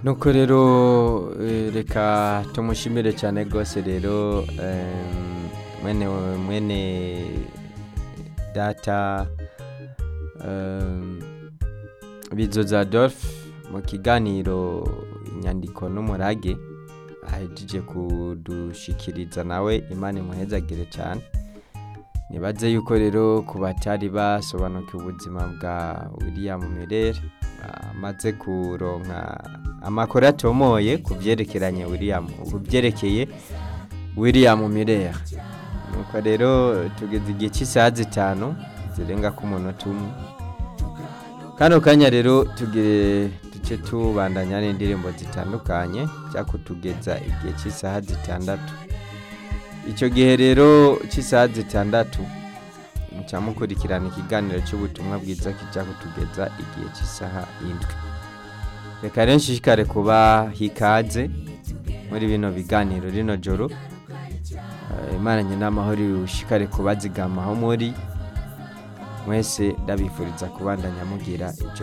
nuko rero eh, reka tumushimire cyane rwose rero em, mwene mwene data em, bizoza Adolphe mu kiganiro inyandiko n'umurage ahejeje kudushikiriza nawe imana imuhezagire cyane nibaze yuko rero ku batari basobanukiwe ubuzima bwa william merere amaze kuronka amakuru atomoye ku byerekeranye william ku byerekeye william merere nuko rero tugeze igihe cy'isaha zitanu zirenga ku munota umwe kano kanya rero tugire duce tubandanya n'indirimbo zitandukanye cyakutugeza igihe cy'isaha zitandatu icyo gihe rero cy'isaha zitandatu muca mukurikirana ikiganiro cy'ubutumwa bwiza kijya kutugeza igihe cy'isaha indwi reka rero nshishikare kuba hikaze muri bino biganiro rino joro Eh, imana nyina amahoro ushikare kubazigama aho muri mwese ndabifuriza kubandanya mugira ijoro